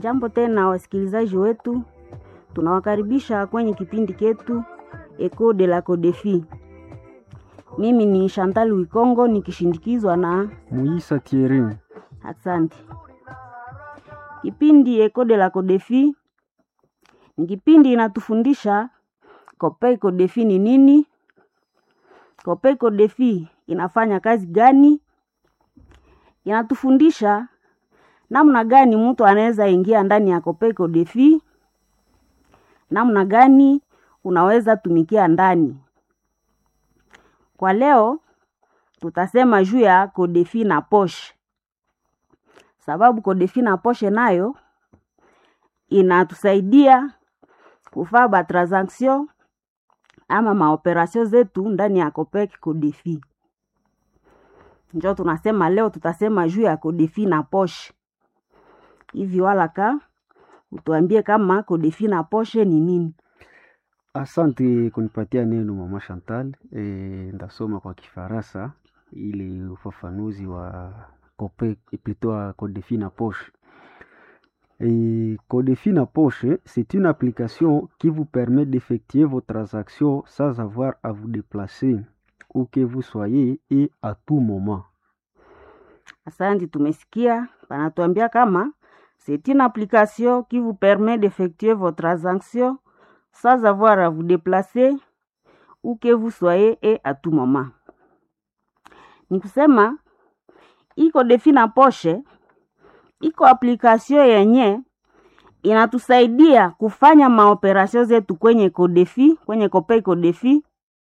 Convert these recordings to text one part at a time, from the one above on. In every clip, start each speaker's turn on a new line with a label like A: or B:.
A: Jambo tena wasikilizaji wetu, tunawakaribisha kwenye kipindi chetu Eco de la Codefi. Mimi ni Chantal Wikongo nikishindikizwa na
B: Muisa Thierry.
A: Asante. Kipindi Eco de la Codefi ni kipindi inatufundisha Copei Codefi ni nini, Copei Codefi inafanya kazi gani, inatufundisha namna gani mtu anaweza ingia ndani ya Copei Codefi, namna gani unaweza tumikia ndani. Kwa leo tutasema juu ya Codefi na poshe, sababu Codefi na poshe nayo inatusaidia kufaa ba transaction ama maoperasyon zetu ndani ya Copei Codefi. Njo tunasema leo tutasema juu ya Codefi na poshe. Hivi walaka utuambie kama Codefi na poshe ni nini?
B: Asante kunipatia neno mama Chantal. E, ndasoma kwa Kifaransa ili ufafanuzi wa Copei plutôt wa Codefi na poshe. Et Codefi na poche, c'est une application qui vous permet d'effectuer vos transactions sans avoir à vous déplacer où que vous soyez et à tout moment.
A: Asante, tumesikia panatuambia kama c'est une application qui vous permet d'effectuer vos transactions sans avoir à vous déplacer où que vous soyez et à tout moment. Ni kusema iko Codefi na poshe iko application yenye inatusaidia kufanya maoperasyon zetu kwenye Codefi, kwenye Copei Codefi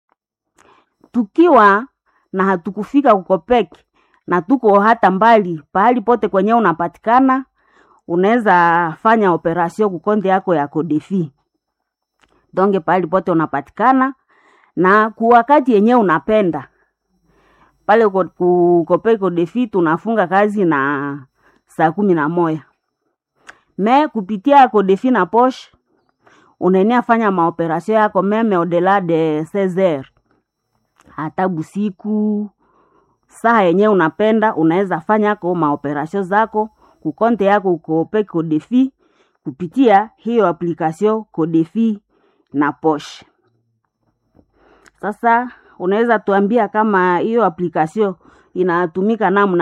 A: tukiwa na hatukufika kukopeki na tuko hata mbali, pahali pote kwenye unapatikana, unaweza fanya operasyon kukonde yako ya Codefi donge pahali pote unapatikana na kuwakati yenye unapenda pale ku Copei Codefi tunafunga kazi na saa kumi na moya me kupitia Codefi na poshe unenea fanya maoperasyon yako meme odela de 16h hata busiku saa yenye unapenda unaweza fanya ko maoperasyon zako kukonte yako Copei Codefi kupitia hiyo application Codefi na poshe. Sasa unaweza tuambia kama hiyo application inatumika namna